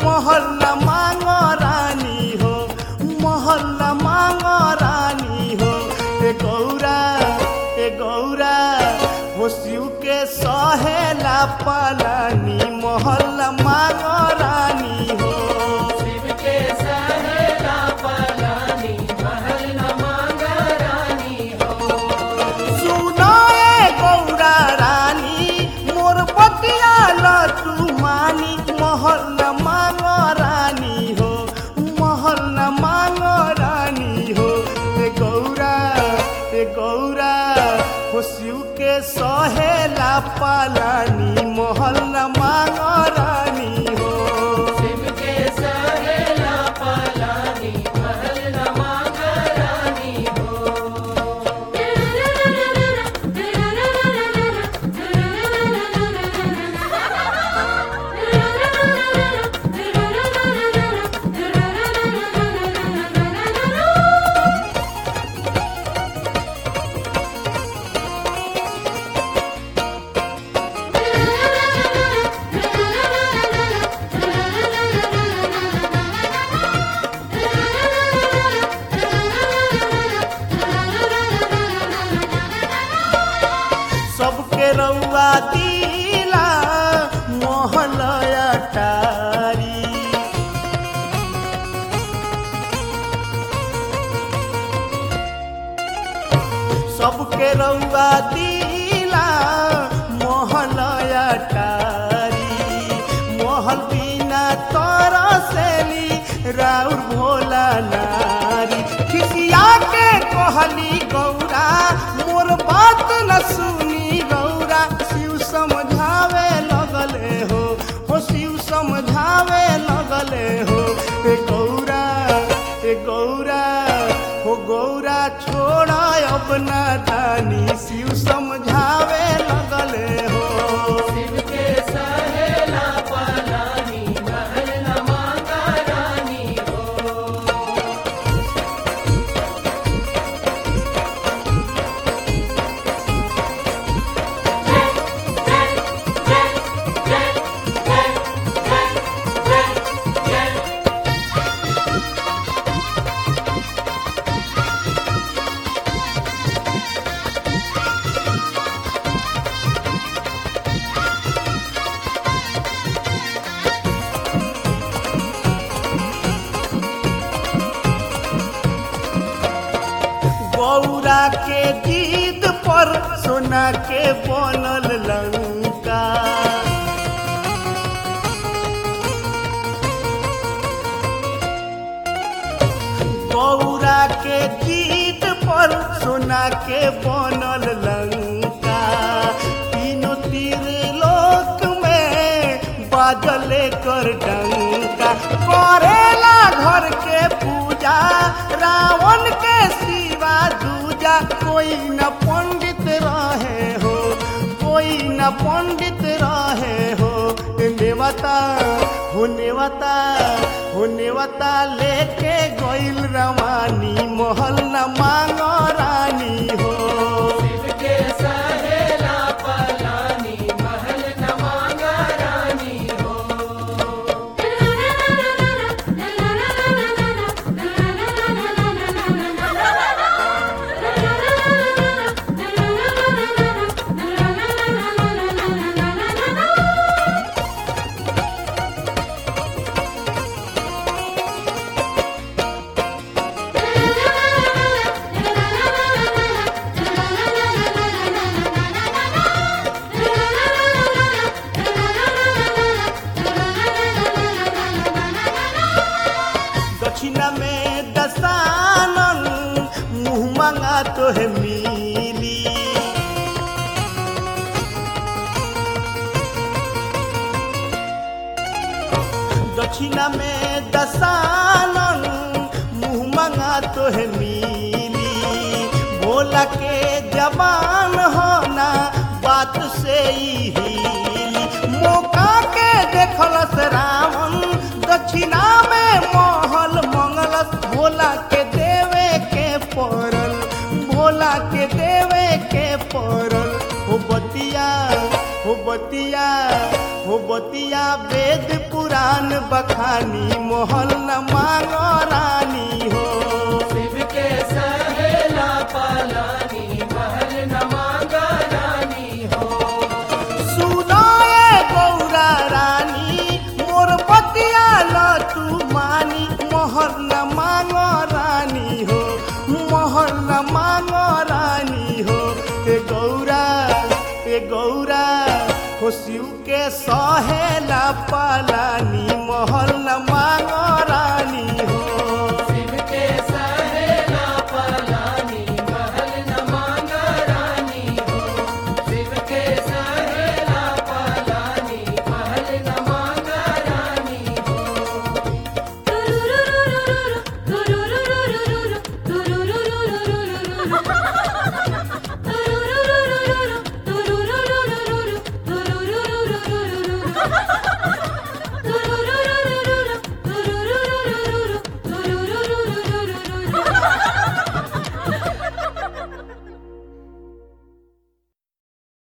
महल न मांग रानी हो महल न मांग रानी हो ए गौरा ए गौरा हो शिव के सहेला पालानी महल न मांग रानी हो शिव के सहेला पलानी महल न मांगा रानी हो सुनाए गौरा रानी मोर बतिया लटू मानी महल न मांग रानी हो महल न मांग रानी हो ए गौरा ए गौरा हो शिव के सहेला पालानी महल न मांग रानी हो शिव के सहेला पलानी महल न मांगा रानी हो सबके रउआ दिला मोहलया टारी सबके रउआ दिला मोहलया टारी मोहल बिना तरसेली राउर भोला नारी खिसिया के कहली गौरा मोर बात न सुनी गौरा शिव समझावे लगले हो हो शिव समझावे लगले हो ए गौरा ए गौरा हो गौरा छोड़ा अपना दानी शिव समझावे लगले हो शिव के सहेला पलानी महल न मांगा रानी हो गौरा के जीद पर सोना के बनल लंका गौरा के जीद पर सोना के बनल लंका तीनों तीर लोक में बाजले कर डंका करेला घर के पूजा रावण के सिवा दूजा कोई न पंडित रहे हो कोई न पंडित रहे हो नेवता हो नेवता हो नेवता लेके गइल रवानी महल न मांग रानी हो शिव के सहेला पलानी महल न मांगा रानी हो दक्षिणा में दसानन मुँह मांगा तो है मिली दक्षिणा में दसानन मुँह मांगा तो है मिली भोला के जबान होना बात से ही हिली मौका के देखलस रावण दक्षिणा में महल मंगलस भोला के देवे के पड़ल भोला के देवे के पड़ल हो बतिया हो बतिया हो बतिया वेद पुराण बखानी मोहल न मांगो रानी